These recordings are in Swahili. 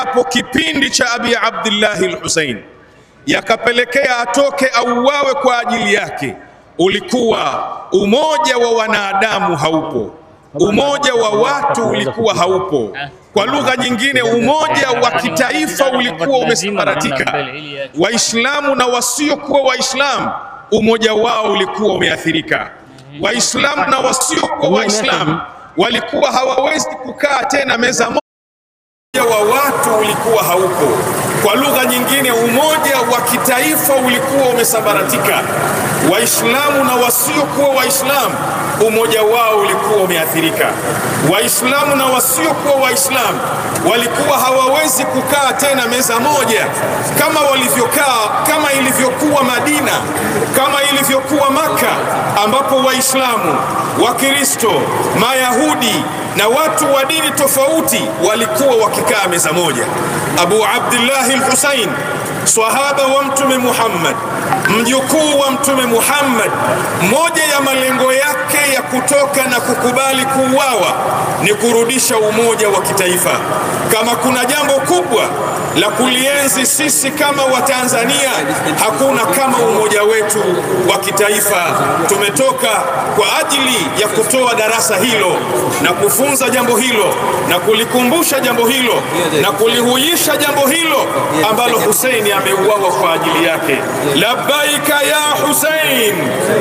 hapo kipindi cha Abi Abdillahi al-Husain yakapelekea atoke auawe kwa ajili yake, ulikuwa umoja wa wanadamu haupo, umoja wa watu ulikuwa haupo. Kwa lugha nyingine, umoja wa kitaifa ulikuwa umesambaratika. Waislamu na wasiokuwa Waislamu, umoja wao ulikuwa umeathirika. Waislamu na wasiokuwa Waislamu walikuwa hawawezi kukaa tena meza moja wa watu ulikuwa haupo. Kwa lugha nyingine, umoja wa kitaifa ulikuwa umesambaratika. Waislamu na wasiokuwa Waislamu, umoja wao ulikuwa umeathirika. Waislamu na wasiokuwa Waislamu walikuwa hawawezi kukaa tena meza moja kama walivyokaa, kama ilivyokuwa Madina, kama ilivyokuwa Maka, ambapo Waislamu, Wakristo, Mayahudi na watu wa dini tofauti walikuwa wakikaa meza moja. Abu Abdillahi al-Husain, swahaba wa Mtume Muhammad, mjukuu wa Mtume Muhammad, moja ya malengo yake ya kutoka na kukubali kuuawa ni kurudisha umoja wa kitaifa. Kama kuna jambo kubwa la kulienzi sisi kama Watanzania, hakuna kama umoja wetu wa kitaifa. Tumetoka kwa ajili ya kutoa darasa hilo na kufunza jambo hilo na kulikumbusha jambo hilo na kulihuisha jambo hilo ambalo Huseini ameuawa kwa ajili yake. Labbaika ya Husein.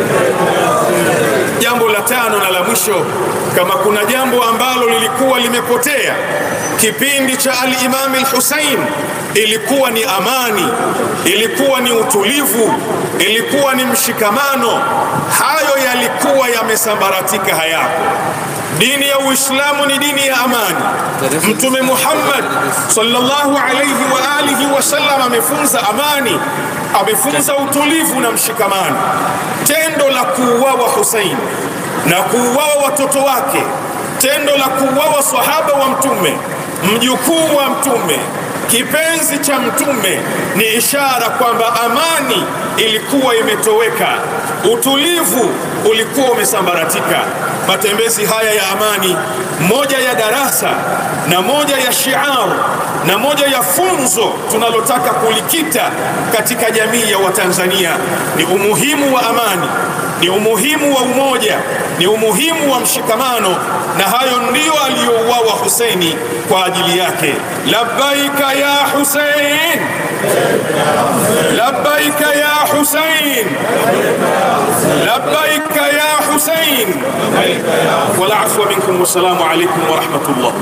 Jambo la tano na la mwisho, kama kuna jambo ambalo lilikuwa limepotea kipindi cha al-Imam al-Husain, ilikuwa ni amani, ilikuwa ni utulivu, ilikuwa ni mshikamano. Hayo yalikuwa yamesambaratika, hayapo. Dini ya Uislamu ni dini ya amani. Mtume Muhammad sallallahu alayhi wa alihi wasallam amefunza amani, amefunza utulivu na mshikamano. Tendo la kuuawa Husain na kuuawa watoto wake, tendo la kuuawa sahaba wa Mtume, mjukuu wa Mtume, kipenzi cha Mtume, ni ishara kwamba amani ilikuwa imetoweka, utulivu ulikuwa umesambaratika. Matembezi haya ya amani, moja ya darasa na moja ya shiar na moja ya funzo tunalotaka kulikita katika jamii ya Watanzania ni umuhimu wa amani, ni umuhimu wa umoja, ni umuhimu wa mshikamano, na hayo ndiyo aliyouawa Huseini kwa ajili yake. Labbaika ya Husein, labbaika ya Husein, labbaika ya Husein. Wal afwa minkum, wassalamu alaikum warahmatullah.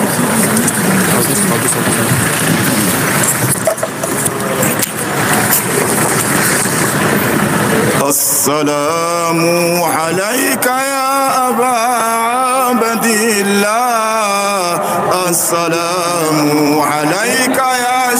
السلام عليك يا أبا عبد الله السلام